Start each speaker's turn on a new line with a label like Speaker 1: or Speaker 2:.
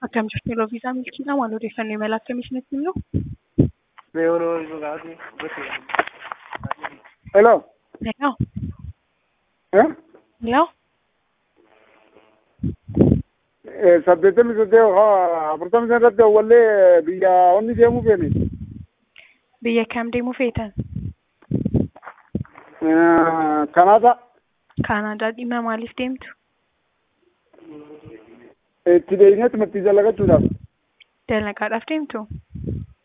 Speaker 1: Akkam jirtu yeroo viizaa milkiidhaa maal odeeffannoo imala akkamii isinitti himnu?
Speaker 2: Hello.
Speaker 1: Hello.
Speaker 2: Eh?
Speaker 1: Hello.
Speaker 2: Eh, saddeettamii saddeet haa afurtamii shan irratti awwallee biyya onni deemuu feene.
Speaker 1: Biyya kam deemuu feetan?
Speaker 2: Eh, Kanaada
Speaker 1: Kaanaadaa dhimma maaliif deemtu?
Speaker 2: itti deebineetti marti dalagachuudhaaf.
Speaker 1: Dalagaadhaaf deemtu?